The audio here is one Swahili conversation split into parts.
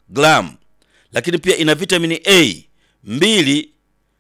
gram, lakini pia ina vitamini A mbili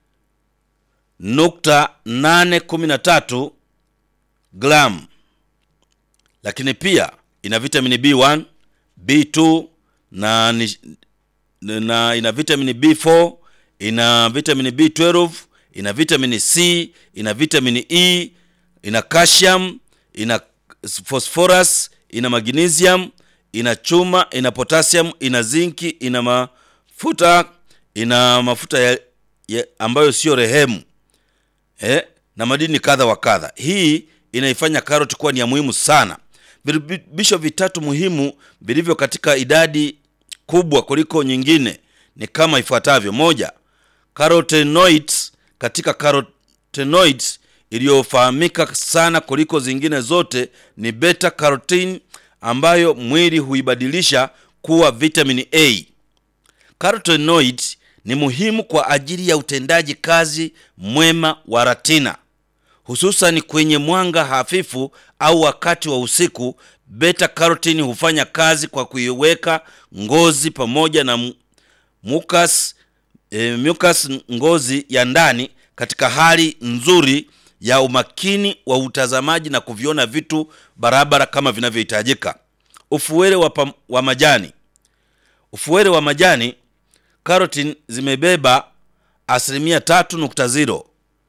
nukta nane kumi na tatu gram, lakini pia ina vitamini B1, B2 na, ni- na ina vitamini B4, ina vitamini B12, ina vitamini C, ina vitamini E, ina calcium, ina phosphorus, ina magnesium, ina chuma, ina potassium, ina zinki, ina mafuta, ina mafuta ya, ya ambayo sio rehemu eh, na madini kadha wa kadha. Hii inaifanya karoti kuwa ni ya muhimu sana. Virutubisho vitatu muhimu vilivyo katika idadi kubwa kuliko nyingine ni kama ifuatavyo: moja, carotenoids. Katika carotenoids iliyofahamika sana kuliko zingine zote ni beta carotene ambayo mwili huibadilisha kuwa vitamini A. Carotenoid ni muhimu kwa ajili ya utendaji kazi mwema wa retina, hususan kwenye mwanga hafifu au wakati wa usiku. Beta carotene hufanya kazi kwa kuiweka ngozi pamoja na mu- mucus, e, mucus ngozi ya ndani katika hali nzuri ya umakini wa utazamaji na kuviona vitu barabara kama vinavyohitajika. Ufuwele wa, pam- wa majani ufuwele wa majani carotene zimebeba asilimia tatu nukta zero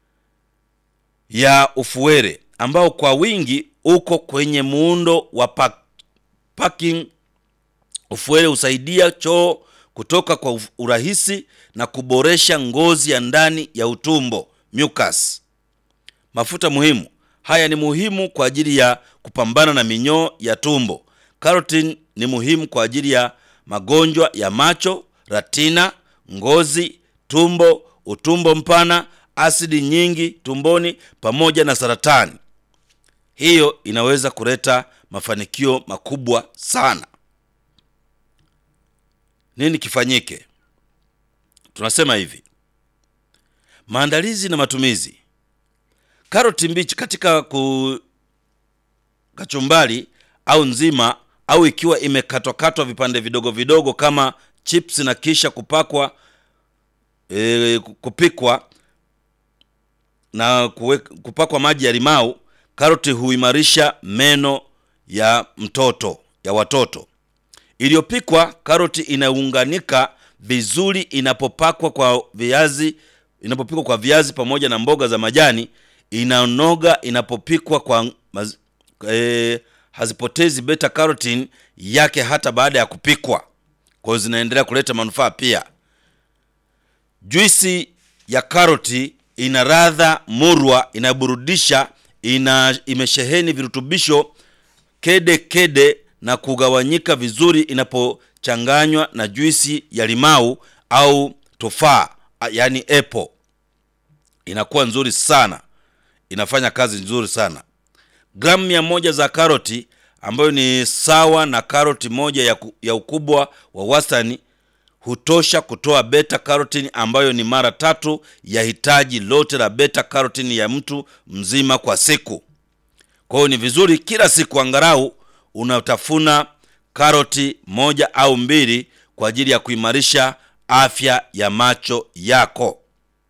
ya ufuwele ambao kwa wingi uko kwenye muundo wa pa- packing. Ufuwele husaidia choo kutoka kwa uf- urahisi na kuboresha ngozi ya ndani ya utumbo mucus. Mafuta muhimu haya ni muhimu kwa ajili ya kupambana na minyoo ya tumbo. Carotene ni muhimu kwa ajili ya magonjwa ya macho, retina, ngozi, tumbo, utumbo mpana, asidi nyingi tumboni pamoja na saratani. Hiyo inaweza kuleta mafanikio makubwa sana. Nini kifanyike? Tunasema hivi: maandalizi na matumizi. Karoti mbichi katika ku kachumbari au nzima au ikiwa imekatwakatwa vipande vidogo vidogo kama chips na kisha kupakwa e, kupikwa na kuwe, kupakwa maji ya limau. Karoti huimarisha meno ya mtoto ya watoto. Iliyopikwa karoti inaunganika vizuri inapopakwa kwa viazi inapopikwa kwa viazi pamoja na mboga za majani. Inanoga inapopikwa kwa maz, e, hazipotezi beta carotene yake hata baada ya kupikwa, kwa hiyo zinaendelea kuleta manufaa pia. Juisi ya karoti ina ladha murwa, inaburudisha, ina imesheheni virutubisho kede kede na kugawanyika vizuri inapochanganywa na juisi ya limau au tofaa, yaani apple, inakuwa nzuri sana, inafanya kazi nzuri sana. Gramu mia moja za karoti ambayo ni sawa na karoti moja ya, ku, ya ukubwa wa wastani hutosha kutoa beta carotene ambayo ni mara tatu ya hitaji lote la beta carotene ya mtu mzima kwa siku. Kwa hiyo ni vizuri kila siku angalau unatafuna karoti moja au mbili kwa ajili ya kuimarisha afya ya macho yako.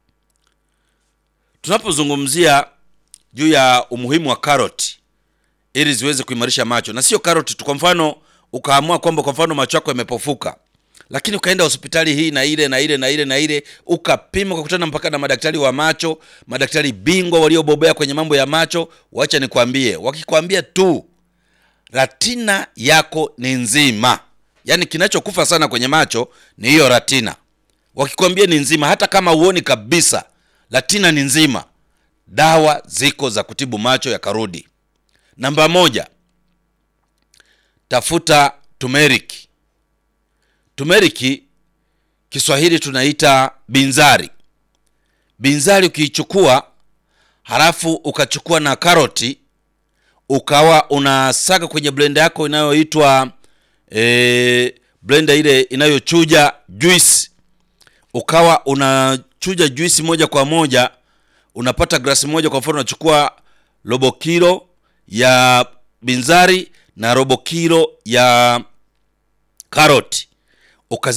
Tunapozungumzia juu ya umuhimu wa karoti ili ziweze kuimarisha macho, na sio karoti tu. Kwa mfano ukaamua kwamba kwa mfano macho yako yamepofuka, lakini ukaenda hospitali hii na ile na ile na ile na ile, ukapima, ukakutana mpaka na madaktari wa macho, madaktari bingwa waliobobea kwenye mambo ya macho. Wacha nikwambie, wakikwambia tu ratina yako ni nzima, yaani kinachokufa sana kwenye macho ni hiyo ratina. Wakikwambia ni nzima, hata kama uoni kabisa, ratina ni nzima, dawa ziko za kutibu macho yakarudi. Namba moja, tafuta turmeric. Turmeric Kiswahili tunaita binzari. Binzari ukiichukua halafu ukachukua na karoti ukawa unasaga kwenye blender yako inayoitwa e, blender ile inayochuja juice, ukawa unachuja juisi moja kwa moja, unapata glasi moja. Kwa mfano unachukua robo kilo ya binzari na robo kilo ya karoti ukazi